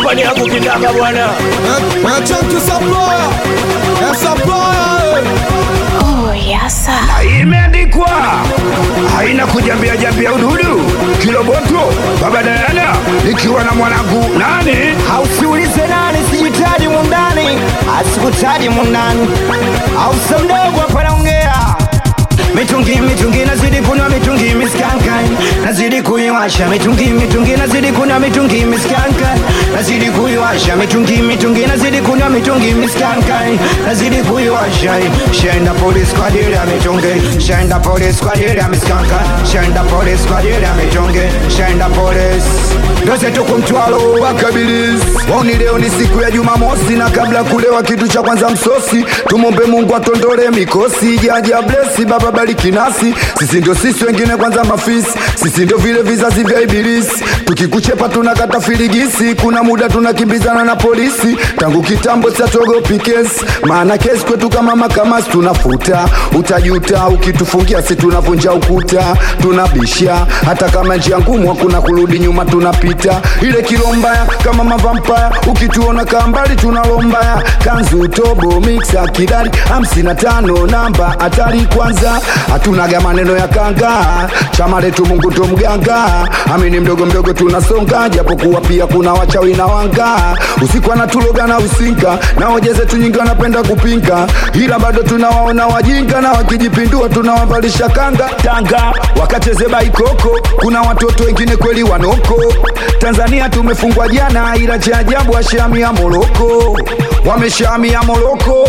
kwani hakukitaka bwana Chunky supplier, eh, supplier, eh. Oh, yasa. imeandikwa haina kujambia jambia ududu kiloboto baba Dayana nikiwa na mwanangu nani hausiulize nani sijitaji mundani asikutaji mundani ausa mdogo hapa naongea mitungi mitungi nazidi kunywa mitungi miskankan nazidi kuiwasha mitungi mitungi nazidi kunywa mitungi miskankan nazidi kuiwasha mitungi mitungi nazidi kunywa mitungi miskankan nazidi kuiwasha shaenda polisi kwa ajili ya mitungi shaenda polisi kwa ajili ya miskankan shaenda polisi kwa ajili ya mitungi shaenda polisi ndoze tuku mtwalo wakabilis wauni leo ni siku ya jumamosi na kabla kulewa kitu cha kwanza msosi tumombe mungu atondole mikosi jaja blesi baba bariki nasi sisi ndio sisi wengine kwanza mafisi sisi ndio vile vizazi vya ibilisi tukikuchepa tunakata filigisi kuna muda tunakimbizana na polisi tangu kitambo siatogopi kesi maana kesi kwetu kama makamasi tunafuta utajuta ukitufungia si tunavunja ukuta tunabisha hata kama njia ngumu hakuna kurudi nyuma tunapita ile kilombaya kama mavampaya ukituona kambali tunalombaya kanzu tobo mixa kidari hamsini na tano namba hatari kwanza hatunaga maneno ya kanga chama letu mungu ndo mganga amini mdogo mdogo tunasonga japokuwa pia kuna wachawi na wanga usiku anatuloga na usinka na hoja zetu nyingi wanapenda kupinga ila bado tunawaona wajinga na wakijipindua tunawavalisha kanga tanga wakacheze baikoko kuna watoto wengine kweli wanoko tanzania tumefungwa jana ila cha ajabu washamia moroko wameshamia moroko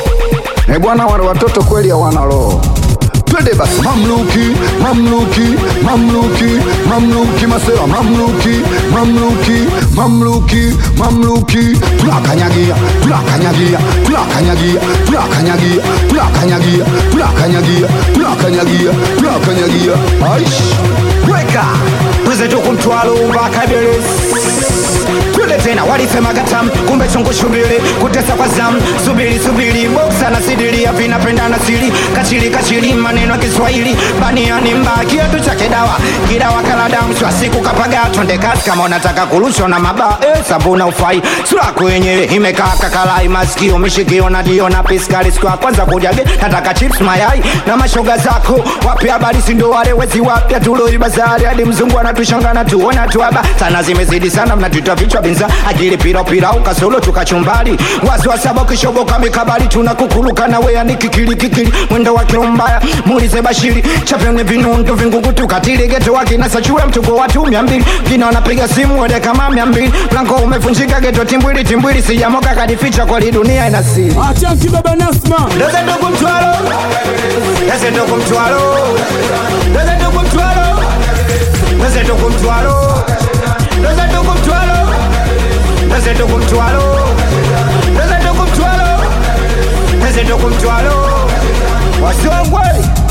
e bwana wale watoto kweli hawana roho twende basi mamluki mamluki mamluki mamluki masewa mamluki mamluki mamluki mamluki tunakanyagia tunakanyagia tunakanyagia tunakanyagia tunakanyagia tunakanyagia tunakanyagia tunakanyagia aish weka tuze tuku mtwalo mpaka Ibilisi. twende tena walisema gatam kumbe chungu shubiri kutesa kwa zam subiri subiri boksa na sidiria vinapenda na siri kachili kachili maneno ya kiswahili baniani mba kiatu cha kidawa kidawa kaladamu swa siku kapaga twende kasi kama unataka kurushwa na maba eh, sabuna ufai sura yako yenyewe imekaa kakalai masikio mishikio na dio na piskali siku ya kwanza kujage nataka chips mayai na mashoga zako wapi habari sindo wale wezi wapya tuloi bazari hadi mzungu anatushanga tuona tuaba sana zimezidi sana mnatuita vichwa binza akili pira pira ukasolo tukachumbali wazi wa saba kishoboka mikabali tunakukuluka na wea ni kikili kikili mwendo wa kilombaya muulize bashiri chapene vinundo vingungu tukatili geto wakinasa chue mtuko watu mia mbili kina wanapiga simu wede kama mia mbili mlango umevunjika geto timbwili timbwili sijamoka kadificha kweli dunia ina siri Chunky baba Nasma, Doze ndugu mtwalo Doze ndugu mtwalo Doze ndugu mtwalo Doze ndugu mtwalo Doze ndugu mtwalo Doze ndugu mtwalo Doze ndugu mtwalo Doze ndugu mtwalo Wasiwangwe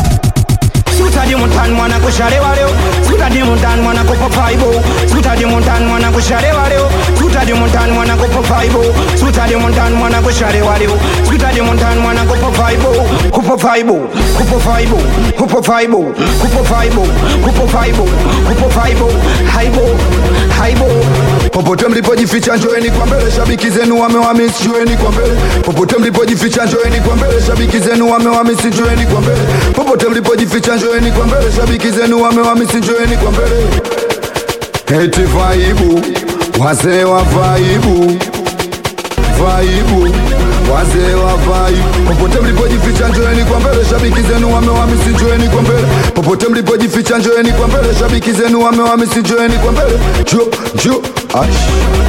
Sutadi muntani mwana kushalewa leo Sutadi muntani mwana kupapaibo Sutadi muntani mwana kushalewa leo Sutadi muntani mwana kupapaibo Sutadi muntani mwana kushalewa leo Sutadi muntani mwana kupapaibo Kupapaibo Kupapaibo Kupapaibo Kupapaibo Kupapaibo Kupapaibo Haibo Haibo popote mlipojificha njoeni kwa mbele shabiki zenu wamewamisi njoeni kwa mbele popote mlipojificha njoeni kwa mbele shabiki zenu wamewamisi njoeni kwa mbele popote mlipojificha njoeni kwa mbele shabiki zenu wamewamisi njoeni kwa mbele eti vaibu wazee wa vaibu vaibu wazee wa vaibu popote mlipojificha njoeni kwa mbele shabiki zenu wamewamisi njoeni kwa mbele popote mlipojificha njoeni kwa mbele shabiki zenu wamewamisi njoeni kwa mbele jo jo ash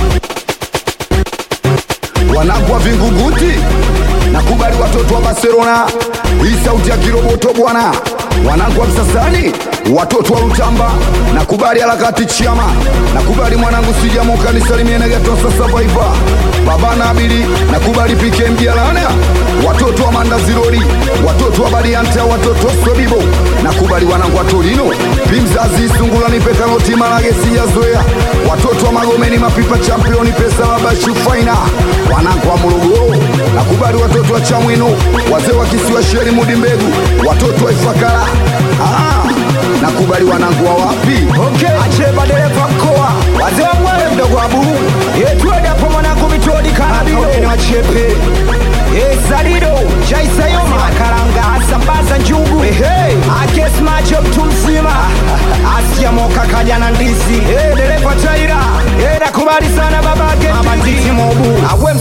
wanagwa vinguguti nakubali watoto wa barcelona hii sauti ya kiroboto bwana wanangu wa msasani watoto wa Rutamba, nakubali harakati chama, nakubali mwanangu sijamoka nisalimie negatosa survivor, baba Nabili, nakubali PK Mjalana, watoto wa Mandazirori, watoto wa Barianta, watoto wa Sobibo, nakubali wanangu wa Torino, Pimzazi Sungula, nipe karoti marage sijazoea, watoto wa Magomeni, mapipa championi, pesa babashu faina, wanangu wa Morogoro, nakubali watoto wa Chamwino, wazee wa kisiwa Sheri Mudi Mbegu, watoto wa Ifakara, ah, nakubali wanangu wa wapi Okay, ache dereva mkoa wazee wa Mwale mdogo wa Buru yetueda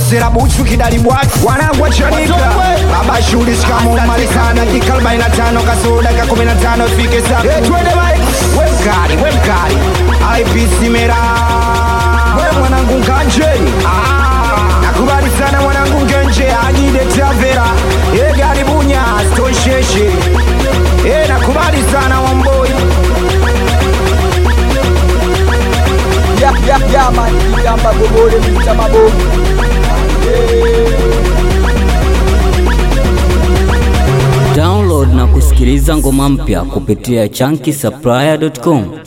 masera buchu kidali bwatu wanangu wachanika baba shuli shikamo malizana dakika 45 kasoro dakika 15 ifike saa twende bali we mkali we mkali IPC mera we mwanangu nganjeni ah, nakubali sana mwanangu ngenje ajide tavera e gari bunya stosheshe e nakubali sana wamboi Ya ya ya man, kigamba gobole mita mabomu. Download na kusikiliza ngoma mpya kupitia chunky supplier.com.